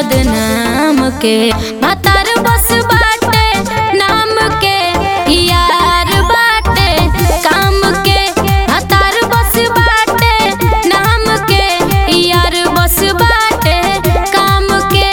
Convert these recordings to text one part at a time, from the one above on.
बदनाम के भतार बस बाटे नाम के यार बाटे काम के भतार बस बाटे नाम के यार बस बाटे काम के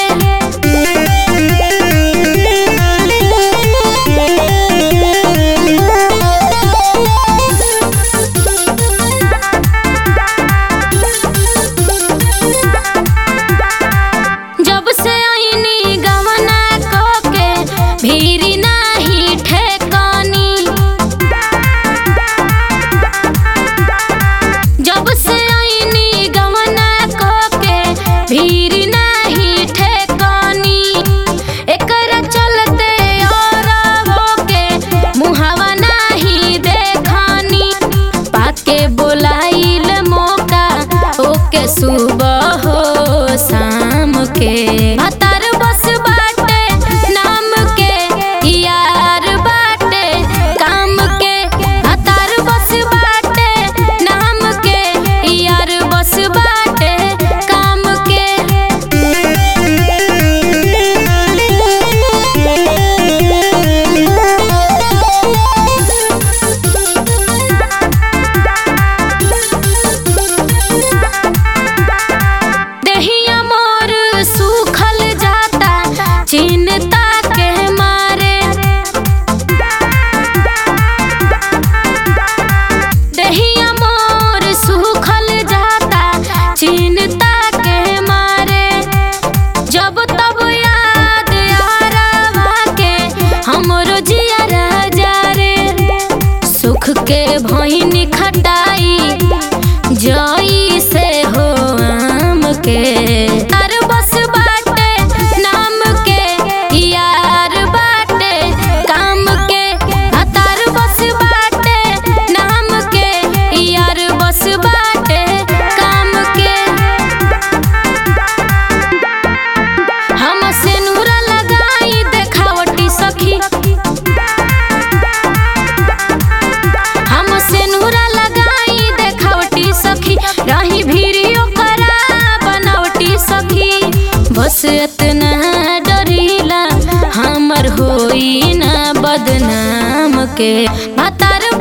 जब से आईनी गवना को के भीरी नाही ठेकानी जब से आईनी गवना को के भीरी नाही ठेकानी एकरा चलते और होके मुहावा नाही देखानी पाके बोलाइल मौका ओके सुबह हो शाम के भतार बस बाटे नाम के यार बाटे काम के भतार बस बाटे नाम के यार बस बाटे काम के देहिया मोर सूखल जाता चिन्ता के मारे देहिया मोर सूखल जाता चिन्ता के मारे जब तब याद आरवा के हमरो जिया राजा रे सुख के भईनी खटाई जई से हो आम के तार बस बाटे नाम के यार बाटे काम के आ तार बस बाटे नाम के यार बस बाटे काम के हम सेनुरा लगाई देखावटी सखी हम सेनुरा लगाई देखावटी सखी रही भीड़ियो करा बनावटी सखी बस इतना डरीला हमर होई ना बदनाम के भतार